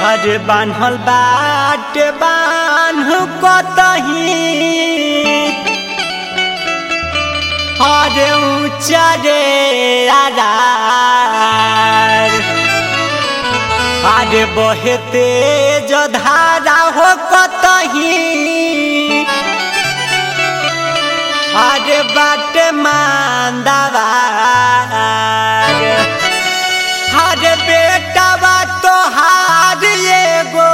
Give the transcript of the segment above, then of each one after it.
अरे बान्हल बाटे बान्ह कतही अरे ऊँचा रे आधार अरे बहे तेज धारा हो कतही अरे बाटे मांदावार अरे बेटा बा तो हार एगो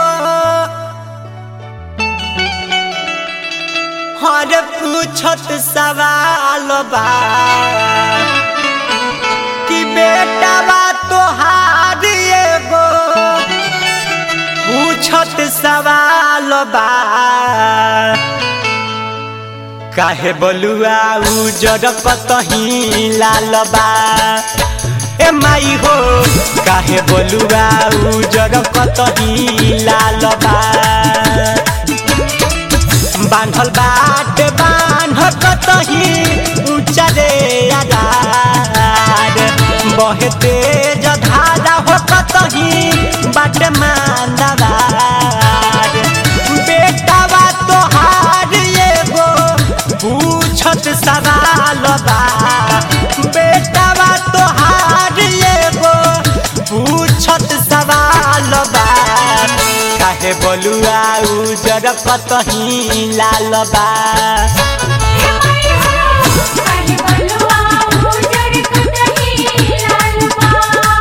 हर पूछत सवाल बा कि बेटा बा तो हार एगो पूछत सवाल बा काहे बलुआ उजर कतही लाल बा ए माई हो काहे बलुआ उजर कतही लाल बा बान्हल बाट बान्ह कतही ऊँचा रे आधार बहे तेज धारा हो कतही बाट मांदावार बेटा बा तोहार एगो पूछत सवाल बा बेटा बा तोहार एगो पूछत सवाल बा काहे बलुआ उजर कतही लाल बा काहे बलुआ उजड़ कतही लाल बा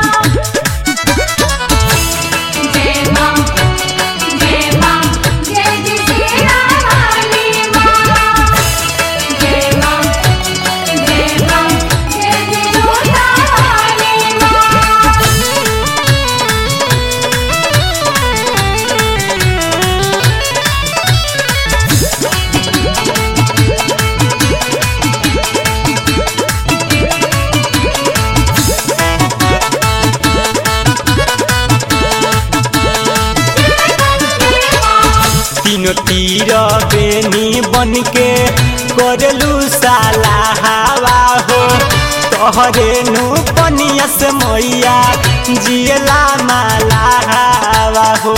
जय मां जय मां जय जय श्री रानी मां जय मां जय मां जय जय रानी मां तीनों तीर बेनी बन के करलू साला हवा हो तोहरे नु पनिया से मैया जियला माला हवा हो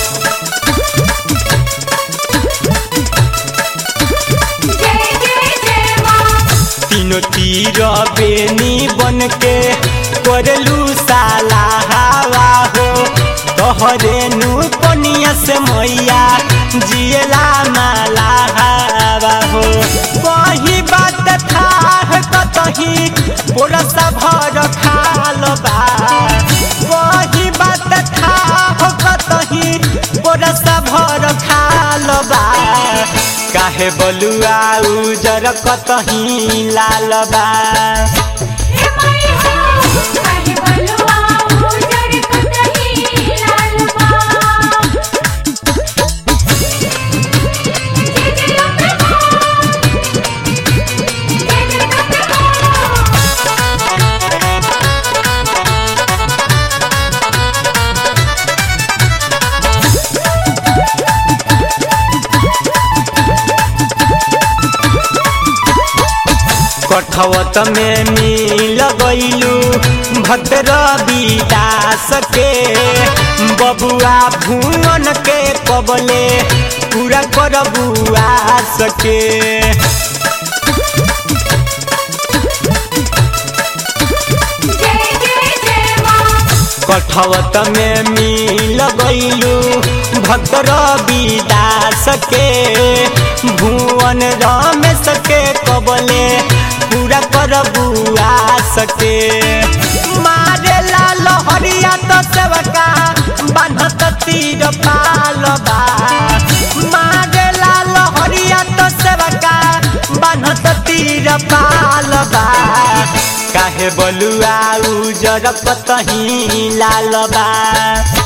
जय जय जय मां तीनों तीर बेनी बन के करलू साला हवा हो तोहरे नु पनिया से मैया जियला माला हवा हो वही बात था कतही पोरसा भर खाल बा वही बात था कतही पोरसा भर खाल बा काहे बलुआ उजर कतही लाल बा हे माई हो काहे बलुआ उजड़ कतही लाल बा जय जय अम्बे मां जय जय अम्बे मां कठवत में मिल गईलू भद्र विदास के बबुआ भुवन के कबले पूरा करबुआ सके जय जय जय मां कठवत में मिल गईलू भद्र विदास के भुवन रमेश के कबले पूरा करबुआ सके मारे लाल हरिया तो सेवका बान्हत तीर पालबा मारे लाल हरिया तो सेवका बान्हत तीर पालबा काहे बलुआ उजर कतही लाल बा